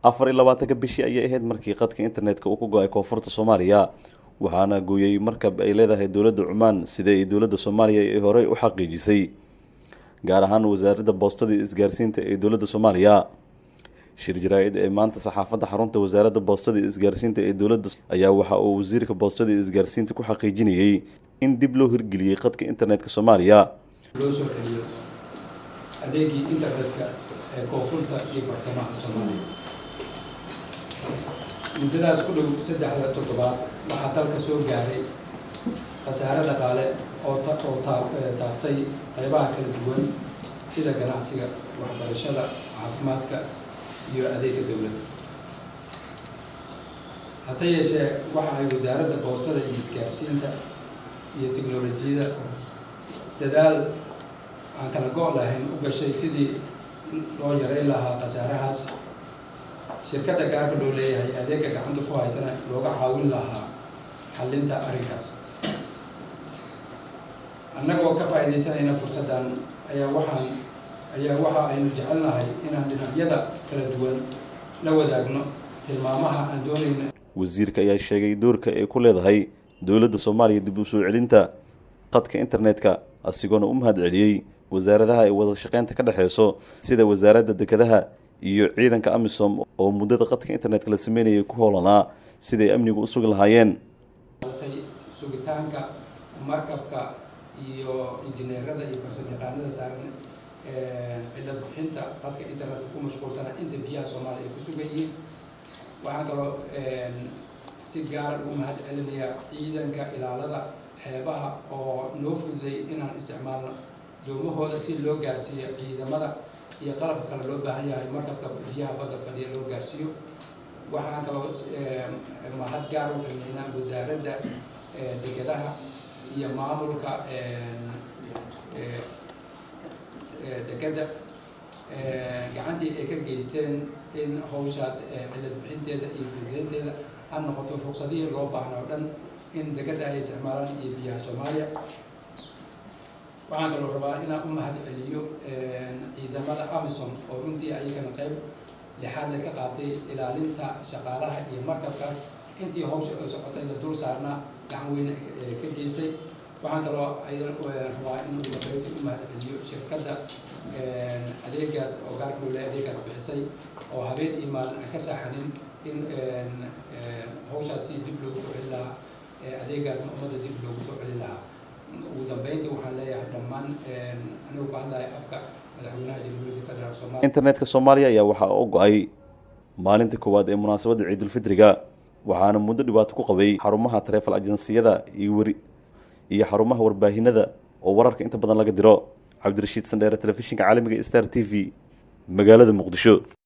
afar iyo labaatanka bishii ayay ahayd markii qadka internetka uu ku go-ay koonfurta soomaaliya waxaana gooyey markab ay leedahay dowladda cumaan sida ay dowladda soomaaliya ay horey u xaqiijisay gaar ahaan wasaaradda boostada iyo isgaarsiinta ee dowladda soomaaliya shir jaraa-id ee maanta saxaafadda xarunta wasaaradda boostada iyo isgaarsiinta ee dowladda ayaa waxa uu wasiirka boostada iyo isgaarsiinta ku xaqiijinayey in dib loo hirgeliyey qadka internetka soomaaliya loo soo celiyo adeegii internetka ee koonfurta iyo bartamaha soomaaliya muddadaas ku dhow saddexda toddobaad waxaa dalka soo gaaray khasaare dhaqaale oo oo taabtay qaybaha kala duwan sida ganacsiga waxbarashada caafimaadka iyo adeega dowladda hase yeeshee waxa ay wasaaradda boostada iyo isgaarsiinta iyo teknolojiyada dadaal aan kala go' lahayn u gashay sidii loo yareyn lahaa khasaarahaas shirkadda gaarka loo leeyahay adeega gacanta ku haysana looga caawin lahaa xallinta arrinkaas annagoo ka faa'iidaysanayna fursaddan ayaa waxaan ayaa waxa aynu jecelnahay inaan dhinacyada kala duwan la wadaagno tilmaamaha aan doonayna wasiirka ayaa sheegay doorka ay ku leedahay dowladda soomaaliya dib u soo celinta qadka internetka asigoona u mahad celiyey wasaaradaha ay wada shaqeynta ka dhexeyso sida wasaaradda dekedaha iyo ciidanka amisom oo muddada qadka internetka la sameynayay ku hoolanaa siday amnigu u sugi lahaayeen sugitaanka markabka iyo injineerada iyo farsamayaqaanada saaran cilad bixinta qadka internetka ku mashquulsana inta biyaha soomaaliya ay ku sugan yihiin waxaan kaloo si gaara ugu mahad celinayaa ciidanka ilaalada xeebaha oo noo fududay inaan isticmaalno doomahooda si loo gaarsiiyo ciidamada iyo qalabka kale loo baahan yahay markabka biyaha badda fadhiya loo gaarsiiyo waxaan kaloo mahad gaar u qimeynaa wasaaradda dekedaha iyo maamulka dekeda gacantii ay ka geysteen in hawshaas cilad bixinteeda iyo fududeynteeda ha noqoto ruqsadihii loo baahna oo dhan in dekeda ay isticmaalaan iyo biyaha soomaaliya waxaan kaloo rabaa inaan u mahad celiyo ciidamada amisom oo runtii ayagana qayb lixaad le ka qaatay ilaalinta shaqaalaha iyo markabkaas intii hawsha oo socotayna dul saarnaa gacan weyn ka geystay waxaan kaloo aydan rabaa in ugu dambeynta u mahad celiyo shirkadda adeegaas oo gaarka loo leeyahay adeegaas bixisay oo habeen iyo maalin aan ka saaxanin in hawshaas si dib loogu soo celi lahaa adeegaasna ummadda dib loogu soo celi lahaa ugu dambeyntii waxaan leeyahay dhammaan anigu ku hadlaya afka madaxweynaha jamhuuriyadda federaalk somalia internetka soomaaliya ayaa waxaa u go-ay maalinta koowaad ee munaasabadda ciidulfitriga waxaana muddo dhibaato ku qabay xarumaha taleefal ajansiyada iyo weri iyo xarumaha warbaahinada oo wararka inta badan laga diro cabdirashiid sandheere telefishinka caalamiga star t v magaalada muqdisho